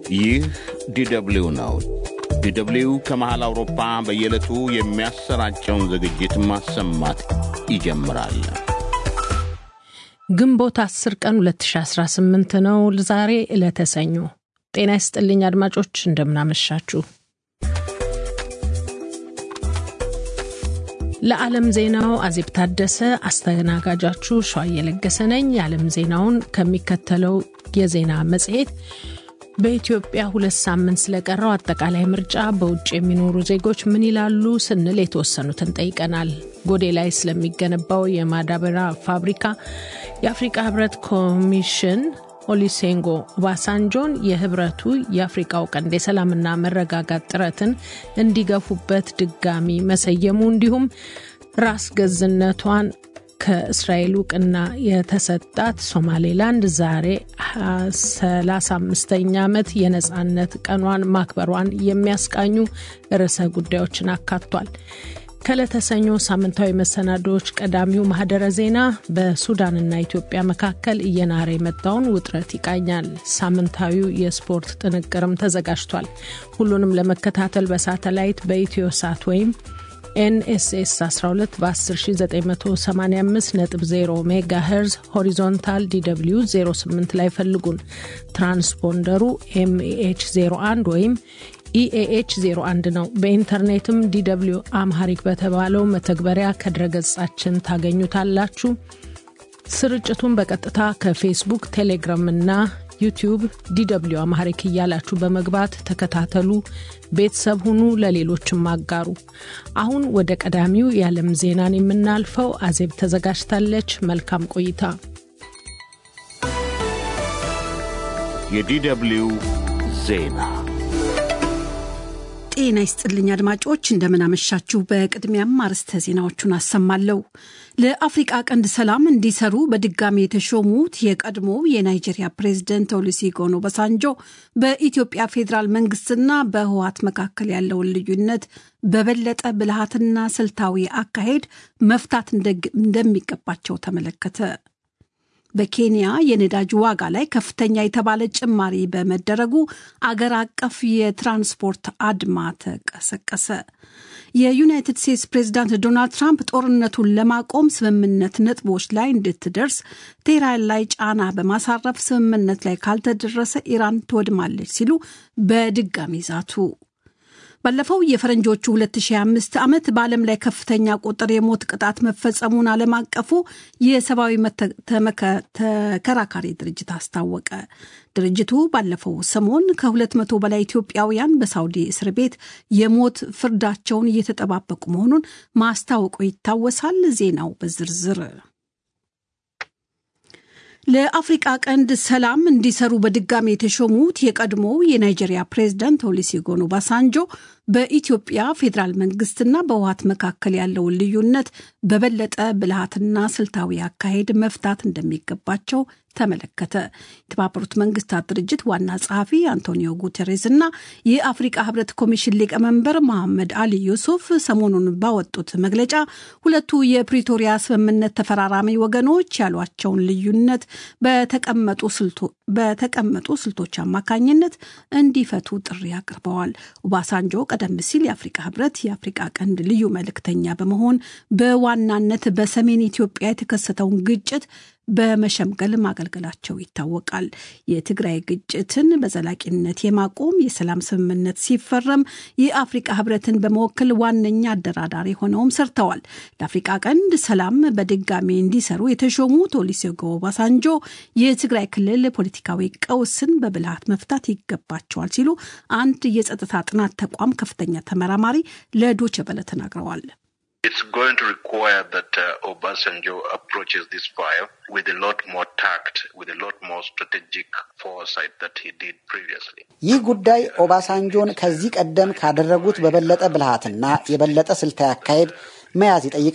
ይህ ዲደብሊው ነው። ዲደብሊው ከመሃል አውሮፓ በየዕለቱ የሚያሰራጨውን ዝግጅት ማሰማት ይጀምራል። ግንቦት 10 ቀን 2018 ነው። ዛሬ ዕለተ ሰኞ። ጤና ይስጥልኝ አድማጮች፣ እንደምናመሻችሁ። ለዓለም ዜናው አዜብ ታደሰ አስተናጋጃችሁ ሸዋ እየለገሰ ነኝ። የዓለም ዜናውን ከሚከተለው የዜና መጽሔት በኢትዮጵያ ሁለት ሳምንት ስለቀረው አጠቃላይ ምርጫ በውጭ የሚኖሩ ዜጎች ምን ይላሉ ስንል የተወሰኑትን ጠይቀናል። ጎዴ ላይ ስለሚገነባው የማዳበሪያ ፋብሪካ የአፍሪቃ ህብረት ኮሚሽን ኦሊሴንጎ ኦባሳንጆን የህብረቱ የአፍሪቃው ቀንድ የሰላምና መረጋጋት ጥረትን እንዲገፉበት ድጋሚ መሰየሙ እንዲሁም ራስ ገዝነቷን ከእስራኤል እውቅና የተሰጣት ሶማሌላንድ ዛሬ 35ኛ ዓመት የነፃነት ቀኗን ማክበሯን የሚያስቃኙ ርዕሰ ጉዳዮችን አካቷል። ከለተሰኞ ሳምንታዊ መሰናዶዎች ቀዳሚው ማህደረ ዜና በሱዳንና ኢትዮጵያ መካከል እየናረ የመጣውን ውጥረት ይቃኛል። ሳምንታዊው የስፖርት ጥንቅርም ተዘጋጅቷል። ሁሉንም ለመከታተል በሳተላይት በኢትዮ ሳት ወይም ኤንኤስኤስ 12 በ10985.0 ሜጋ ሄርዝ ሆሪዞንታል ዲw 08 ላይ ፈልጉን። ትራንስፖንደሩ ኤምኤች 01 ወይም ኢኤኤች 01 ነው። በኢንተርኔትም ዲw አምሃሪክ በተባለው መተግበሪያ ከድረገጻችን ታገኙታላችሁ። ስርጭቱን በቀጥታ ከፌስቡክ፣ ቴሌግራም እና ዩቲዩብ ዲw አማሪክ እያላችሁ በመግባት ተከታተሉ፣ ቤተሰብ ሁኑ፣ ለሌሎችም አጋሩ። አሁን ወደ ቀዳሚው የዓለም ዜናን የምናልፈው አዜብ ተዘጋጅታለች። መልካም ቆይታ። የዲደብሊው ዜና ጤና ይስጥልኝ አድማጮች፣ እንደምናመሻችሁ። በቅድሚያም አርዕስተ ዜናዎቹን አሰማለሁ። ለአፍሪቃ ቀንድ ሰላም እንዲሰሩ በድጋሚ የተሾሙት የቀድሞው የናይጄሪያ ፕሬዝደንት ኦሉሴጉን ኦባሳንጆ በኢትዮጵያ ፌዴራል መንግስትና በህወሓት መካከል ያለውን ልዩነት በበለጠ ብልሃትና ስልታዊ አካሄድ መፍታት እንደሚገባቸው ተመለከተ። በኬንያ የነዳጅ ዋጋ ላይ ከፍተኛ የተባለ ጭማሪ በመደረጉ አገር አቀፍ የትራንስፖርት አድማ ተቀሰቀሰ። የዩናይትድ ስቴትስ ፕሬዚዳንት ዶናልድ ትራምፕ ጦርነቱን ለማቆም ስምምነት ነጥቦች ላይ እንድትደርስ ቴህራን ላይ ጫና በማሳረፍ ስምምነት ላይ ካልተደረሰ ኢራን ትወድማለች ሲሉ በድጋሚ ዛቱ። ባለፈው የፈረንጆቹ 2025 ዓመት በዓለም ላይ ከፍተኛ ቁጥር የሞት ቅጣት መፈጸሙን ዓለም አቀፉ የሰብአዊ ተከራካሪ ድርጅት አስታወቀ። ድርጅቱ ባለፈው ሰሞን ከ200 በላይ ኢትዮጵያውያን በሳውዲ እስር ቤት የሞት ፍርዳቸውን እየተጠባበቁ መሆኑን ማስታወቁ ይታወሳል። ዜናው በዝርዝር ለአፍሪቃ ቀንድ ሰላም እንዲሰሩ በድጋሚ የተሾሙት የቀድሞው የናይጄሪያ ፕሬዝዳንት ኦሉሴጉን ኦባሳንጆ በኢትዮጵያ ፌዴራል መንግስትና በህወሓት መካከል ያለውን ልዩነት በበለጠ ብልሃትና ስልታዊ አካሄድ መፍታት እንደሚገባቸው ተመለከተ። የተባበሩት መንግስታት ድርጅት ዋና ጸሐፊ አንቶኒዮ ጉተሬስ እና የአፍሪቃ ህብረት ኮሚሽን ሊቀመንበር መሐመድ አሊ ዩሱፍ ሰሞኑን ባወጡት መግለጫ ሁለቱ የፕሪቶሪያ ስምምነት ተፈራራሚ ወገኖች ያሏቸውን ልዩነት በተቀመጡ ስልቶች አማካኝነት እንዲፈቱ ጥሪ አቅርበዋል። ኦባሳንጆ ቀደም ሲል የአፍሪቃ ህብረት የአፍሪቃ ቀንድ ልዩ መልእክተኛ በመሆን በዋናነት በሰሜን ኢትዮጵያ የተከሰተውን ግጭት በመሸምገል ማገልገላቸው ይታወቃል። የትግራይ ግጭትን በዘላቂነት የማቆም የሰላም ስምምነት ሲፈረም የአፍሪቃ ህብረትን በመወከል ዋነኛ አደራዳሪ ሆነውም ሰርተዋል። ለአፍሪቃ ቀንድ ሰላም በድጋሚ እንዲሰሩ የተሾሙት ኦሉሴጉን ኦባሳንጆ የትግራይ ክልል ፖለቲካዊ ቀውስን በብልሃት መፍታት ይገባቸዋል ሲሉ አንድ የጸጥታ ጥናት ተቋም ከፍተኛ ተመራማሪ ለዶይቼ ቬለ ተናግረዋል። It's going to require that uh, Obasanjo approaches this file with a lot more tact, with a lot more strategic foresight that he did previously. ይህ ጉዳይ ኦባሳንጆን ከዚህ ቀደም ካደረጉት በበለጠ ብልሃትና የበለጠ ስልታዊ አካሄድ መያዝ ይጠይቃል።